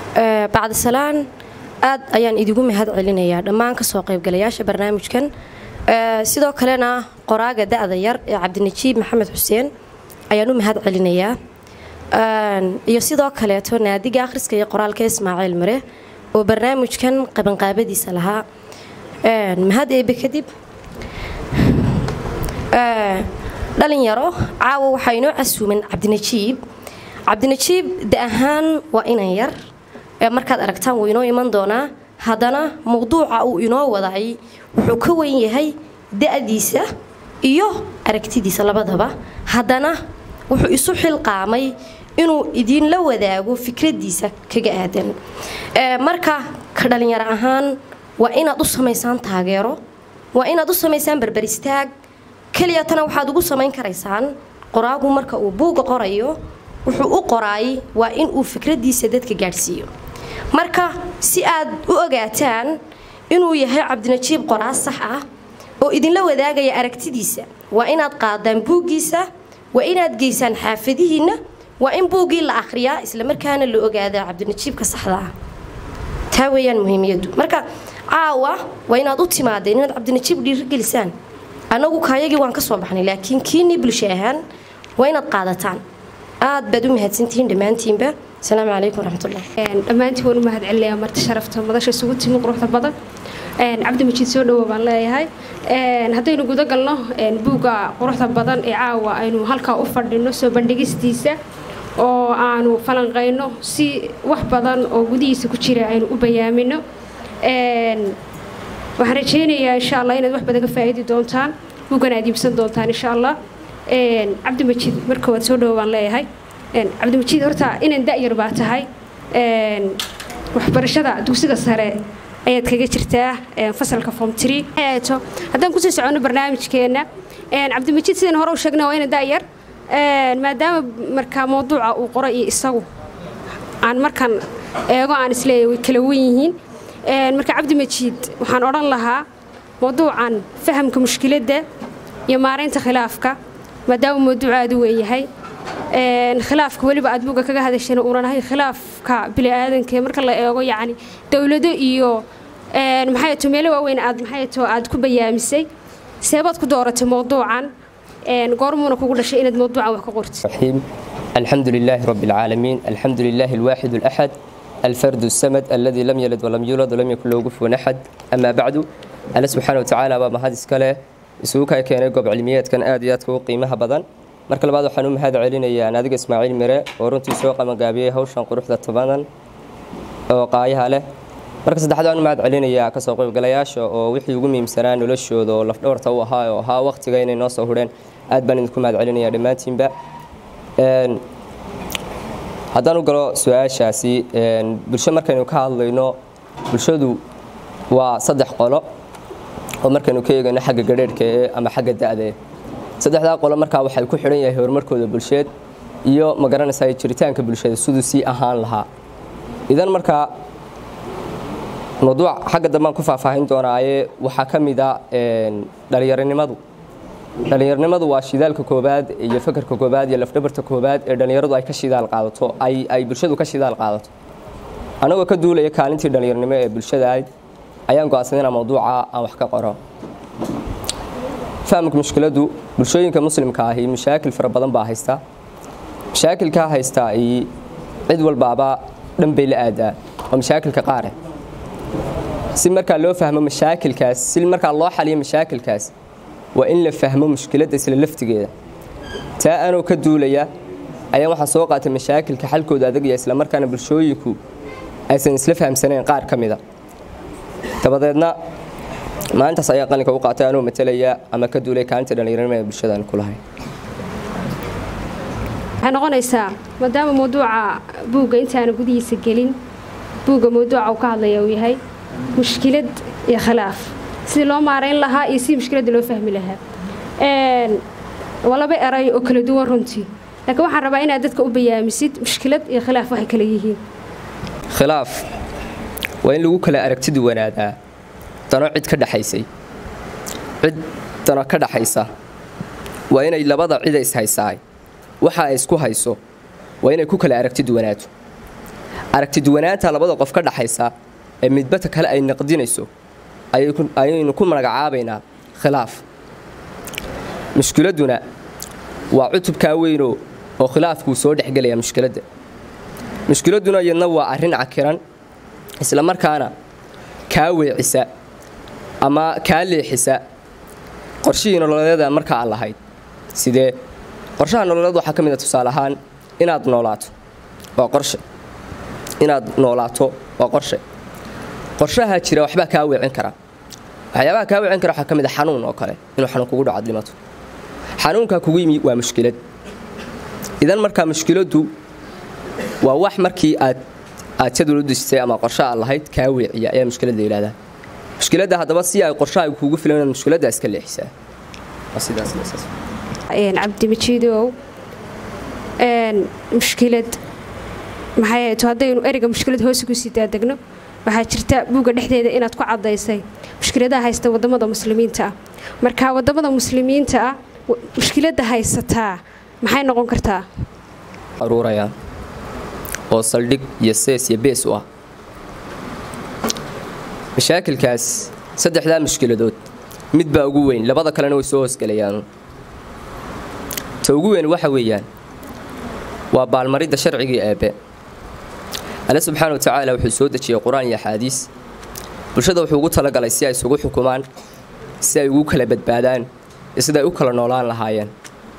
bacdisalaan aad ayaan idigu mahad celinayaa dhammaan kasoo qaybgalayaasha barnaamijkan sidoo kalena qoraaga da-da yar ee cabdinajiib maxamed xuseen ayaan u mahad celinayaa iyo sidoo kaleeto naadiga akhriska iyo qoraalka ismaaciil mare oo barnaamijkan qabanqaabadiisa lahaa mahad eebe kadib dhalinyaro caawa waxaa inoo casuuman cabdinajiib cabdinajiib da ahaan waa inan yar markaad aragtaan wuu inoo iman doonaa haddana mawduuca uu inoo waday wuxuu ka weyn yahay da-diisa iyo aragtidiisa labadaba haddana wuxuu isu xilqaamay inuu idinla wadaago fikradiisa kaga aadan marka ka dhalinyaro ahaan waa inaad u samaysaan taageero waa inaad u samaysaan berberistaag keliyatana waxaad ugu samayn karaysaan qoraagu marka uu buugga qorayo wuxuu u qoraay waa inuu fikradiisa dadka gaadhsiiyo marka si aad u ogaataan inuu yahay cabdinajiib qoraa sax ah oo idinla wadaagaya aragtidiisa waa inaad qaadaan buuggiisa waa inaad geysaan xaafadihiinna waa in buuggii la akhriyaa islamarkaana la ogaadaa cabdinajiibka saxda ah taa weeyaan muhiimiyaddu marka caawa waa inaad u timaadeen inaad cabdinajiib dhiirigelisaan annagu kaayagii waan ka soo baxnay laakiin kiinii bulsho ahaan waa inaad qaadataan aad baad u mahadsantihiin dhammaantiinba asalaamu calaykum waraxmatullah dhammaantiin waan u mahad celinayaa marti sharafta madasha isugu timi quruxda badan cabdimajiid soo dhawo baan leeyahay haddaynu guda galno buugga quruxda badan ee caawa aynu halkaa u fadhino soo bandhigistiisa oo aanu falanqayno si wax badan oo gudihiisa ku jira aynu u bayaamino waxaan rajaynayaa insha allah inaad wax badan ka faa'iidi doontaan buuggan aad iibsan doontaan insha allah cabdimajiid marka waad soo dhawo baan leeyahay cabdimajiid horta inan da-yar baa tahay waxbarashada dugsiga sare ayaad kaga jirtaa fasalka form tree haddaan kusii soconno barnaamijkeenna cabdimajiid sidaan hore u sheegnay waa inan da-yar maadaama markaa mawduuca uu qoray iyo isagu aan markan eego aan isleeyahay way kala wen yihiin marka cabdimajiid waxaan odhan lahaa mawduucan fahamka mushkiladda iyo maaraynta khilaafka maadaama mawduuc aad u weynyahay khilaafka weliba aad buugga kaga hadashana uunan ahay khilaafka bini'aadanka marka la eego yacni dowlado iyo maxay to meelo waaweyn aad maxay to aad ku bayaamisay seebaad ku dooratay mawduucan goormuuna kugu dhashay inaad mawduucan wax ka qortid الرحيم الحمد لله رب العالمين الحمد لله الواحد الأحد الفرد السمد الذي لم يلد ولم يولد ولم يكن له كفوا أحد أما بعد الله سبحانه وتعالى بما هذا اسكاله isugu keenay goob cilmiyeedkan aad iyo aadka u qiimaha badan marka labaad waxaan u mahad celinayaa naadiga ismaaciil mire oo runtii soo qabangaabiyey hawshan quruxda tobanan oo qaayaha leh marka saddexaad waan u mahad celinayaa kasoo qaybgalayaasha oo wixii ugu muhiimsanaa noloshooda oo lafdhabarta u ahaa oo ahaa waqtiga inay noo soo hudheen aad baan idinku mahad celinayaa dhammaantiinba haddaan u galo su-aashaasi bulsho markaynu ka hadlayno bulshadu waa saddex qolo oo markaynu ka eegayno xagga gadheerhka ee ama xagga da-dae saddexdaa qolo markaa waxay ku xidhan yahay horumarkooda bulsheed iyo ma garanaysaa jiritaanka bulshada siduu sii ahaan lahaa idan markaa mawduuc xagga dambaan ku faahfaahin doonaaye waxaa ka mid a dhalinyaronimadu dhalinyaronimadu waa shidaalka koobaad iyo fakarka koobaad iyo lafdhabarta koobaad ee dhalinyaradu ay ka shidaal qaadato ay bulshadu ka shidaal qaadato anagoo ka duulaya kaalintii dhalinyaronimo ee bulshada ayd ayaan go-aansaday inaan mawduuca aan wax ka qoro fahamka mushkiladu bulshooyinka muslimka ahi mashaakil fara badan baa haysta mashaakilkaa haystaa iyo cid walbaaba dhan bay la aadaa oo mashaakilka qaare si markaa loo fahmo mashaakilkaas si markaa loo xaliyo mashaakilkaas waa in la fahmo mushkiladda isla laftigeeda taa anoo ka duulaya ayaan waxaan soo qaatay mashaakilka xalkooda adagaya isla markaana bulshooyinku aysan isla fahamsanayn qaar ka mida dabadeedna maalintaas ayaa qalinka u qaatay anuu matalaya ama ka duulay kaalinta dhallinyarnimo ee bulshadaan ku lahay waxay noqonaysaa maadaama mawduuca buugga intaana gudihiisa gelin buugga mawduuca uu ka hadlaya uu yahay mushkilad iyo khilaaf sidii loo maarayn lahaa iyo sidii mushkiladda loo fahmi lahaa waa laba eray oo kala duwan runtii laakiin waxaan rabaa inaad dadka u bayaamisid mushkilad iyo khilaaf waxay kala yihiin khilaaf waa in lagu kala aragti duwanaadaa dano cid ka dhaxaysay cid dano ka dhaxaysa waa inay labada cida ishaysaay waxa ay isku hayso waa inay ku kala aragti duwanaato aragtiduwanaanta labada qof ka dhaxaysa ee midbata kale ay naqdinayso ayaynu ku magacaabaynaa khilaaf mushkiladuna waa cutubkaa weynoo oo khilaafkuu soo dhexgelaya mushkiladda mushkiladuna iyadna waa arrin cakiran isla markaana kaa weecisa ama kaa leexisa qorshihii nololeeda markaa aan lahayd sidee qorshaha nololeed waxaa ka mid a tusaale ahaan inaad noolaato waa qorshe inaad noolaato waa qorshe qorshaha jira waxbaa kaa weecin kara waxyaabaha kaa weecin kara waxaa ka mid a xanuun oo kale inuu xanuun kugu dhaco dhimato xanuunkaa kugu yimi waa mushkilad idan markaa mushkiladdu waa wax markii aad aad jadwal u dejisay ama qorshe aad lahayd kaa weeciya ayaa mushkiladda yidhahdaa mushkiladda haddaba si ay qorshaha kuugu filan inaad mushkiladda iska leexisaa waa sidaas cabdimajiidow mushkilad maxay ahayto haddaynu ereyga mushkilad hoose kusii daadegno waxaa jirta buugga dhexdeeda inaad ku caddaysay mushkiladaha haysta wadamada muslimiinta ah marka wadamada muslimiinta ah mushkiladda haysataa maxay noqon kartaa aruuraya oo saldhig iyo sees iyo bees u ah mashaakilkaas saddexdaa mushkiladood mid baa ugu weyn labada kalena way soo hoosgelayaanu ta ugu weyn waxa weeyaan waa baalmaridda sharcigii eebbe alle subxaana wa tacaala wuxuu soo dejiyey qur-aan iyo axaadiis bulshada wuxuu ugu talagalay si ay isugu xukumaan si ay ugu kala badbaadaan iyo sida ay u kala noolaan lahaayeen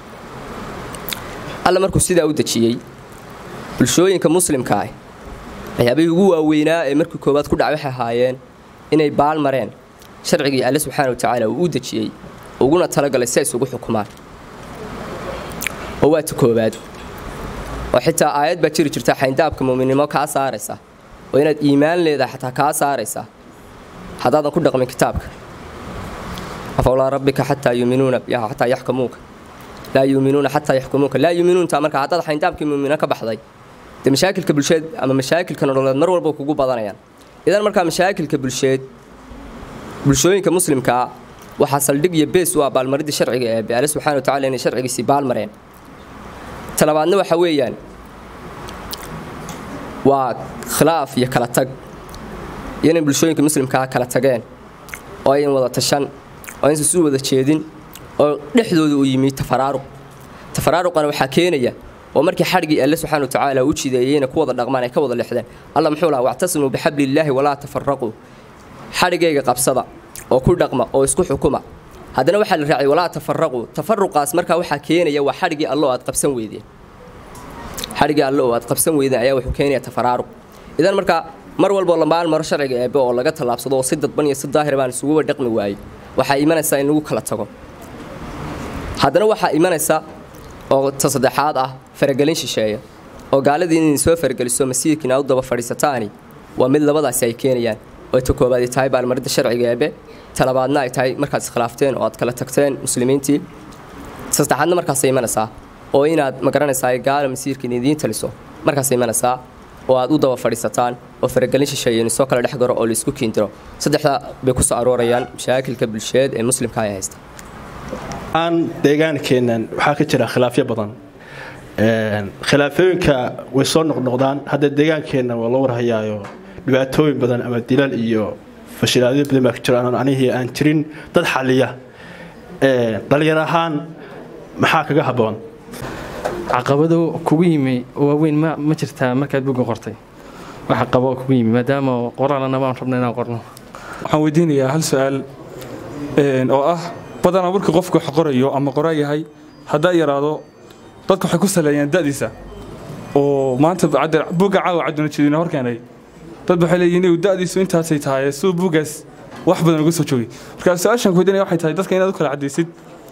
alle markuu sidaa u dejiyey bulshooyinka muslimka ah waxyaabihii ugu waaweynaa ee markii koowaad ku dhaca waxay ahaayeen inay baal mareen sharcigii alle subxaana wa tacaala uu u dejiyey uguna talagalay si ay isugu xukumaan oo waa ta koowaad oo xitaa aayad baa jiri jirta xayndaabka mu'minnimo kaa saaraysa oo inaad iimaan leedahay xataa kaa saaraysa haddaadan ku dhaqmin kitaabka afawlaa rabbika xataa yuuminuuna xataa yaxkumuuka laa yuuminuuna xataa yaxkumuuka laa yuuminuunta marka haddaad xayndaabkii mu'mino ka baxday dee mashaakilka bulsheed ama mashaakilka nololeed mar walba kugu badanayaan idan markaa mashaakilka bulsheed bulshooyinka muslimkaa waxaa saldhig iyo bees u ah baalmaridda sharciga eebe alle subxana wa tacala inay sharcigiisii baalmareen talabaadna waxa weeyaan waa khilaaf iyo kala tag iyo inay bulshooyinka muslimkaa kala tageen oo ayan wada tashan oo aysan isu wada jeedin oo dhexdooda uu yimi tafaraaruq tafaraaruqana waxaa keenaya oo markii xadhigii alle subxana wa tacaala u jideeyeyna ku wada dhaqmaan ay ka wada lexdeen alla muxuu lahaa wactasimuu bixabliillaahi walaa tafaraquu xadhigayga qabsada oo ku dhaqma oo isku xukuma haddana waxaa la raacay walaa tafaraquu tafaruqaas markaa waxaa keenaya waa xadhigii alle oo aad qabsan weydeen xadhigii alle oo aad qabsan weydeen ayaa wuxuu keenaya tafaraaruq idan markaa mar walboo la maalmaro sharciga eebe oo laga tallaabsado oo si dadban iyo si daahir baan isuguba dhaqmi waayey waxaa imanaysaa in lagu kala tago haddana waxaa imanaysa oo ta saddexaad ah faragelin shisheeya oo gaaladii inay soo farageliso masiirkiina u daba fadhiisataani waa mid labadaasi ay keenayaan oo ta koobaad ay tahay baalmaridda sharciga eebe talabaadna ay tahay markaad iskhilaafteen oo aad kala tagteen muslimiintii saddexaadna markaasay imanaysaa oo inaad magaranaysaa gaala masiirkiina idiin taliso markaasay imanaysaa oo aad u daba fadhiisataan oo faragelin shisheeyeen soo kala dhex garo oo laisku kiindiro saddexda bay ku soo aroorayaan mashaakilka bulsheed ee muslimka ay haysta aan deegaankeennan waxaa ka jira khilaafyo badan khilaafooyinka way soo noqnoqdaan hadda deegaankeenna waa loo warhayaayo dhibaatooyin badan ama dilal iyo fashilaadyo badan baa ka jira aan anihii aan jirin dad xaliya dhalinyar ahaan maxaa kaga habboon caqabado kugu yimi waaweyn ma ma jirtaa markaad buga qortay waxa qabo kugu yimi maadaama qoraalana baan rabna inaan qorno waxaan weydiinayaa hal su-aal oo ah badanaa markii qofku wax qorayo ama qoraa yahay haddaa yaraado dadku waxay ku saleeyaan da'diisa oo maanta buugga caawa cabdinajidiina hor keenay dad waxay leeyihin inuu da'diisu intaasay tahay siduu buuggaas wax badan uga soo joogay marka su-aashan ku weydiinaya waxay tahay dadka inaad u kala caddaysid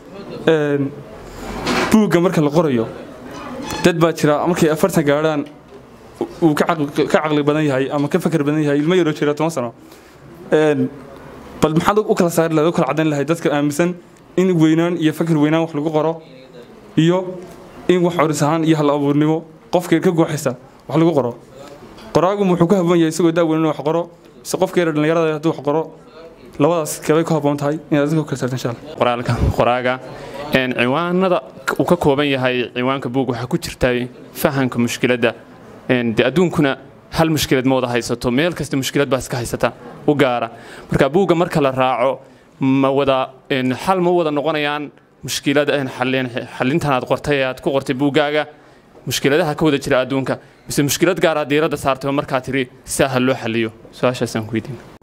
buugga marka la qorayo dad baa jira markay afartan gaadhaan uu ka caqli badan yahay ama ka fakar badan yahay ilmo yaroo jira toban sano bal maxaad u kala saari lahayd u kala caddayn lahayd dadka aaminsan in weynaan iyo fakar weynaan wax lagu qoro iyo in wax coris ahaan iyo hal abuurnimo qofka ka gooxaysa wax lagu qoro qoraagu wuxuu ku habboon yahay isagoo daaweyn inuu wax qoro mise qofka yar dhallinyarada hadduu wax qoro labadaas kabay ku habboon tahay inaad dadka u kala saarta insha allah qoraalka qoraaga ciwaanada uu ka kooban yahay ciwaanka buug waxaa ku jirta fahamka mushkiladda de adduunkuna hal mushkilad ma wada haysato meel kasta mushkilad baa iska haysata u gaara marka buugga marka la raaco ma wada een, xal ma wada noqonayaan mushkilad een, xallin- xallintan aad qortay ee aad ku qortay buuggaaga mushkiladaha ka wada jira adduunka mise mushkilad gaar aad diiradda saartay oo markaa tiri si ha loo xalliyo su-aashaasaan ku weydiina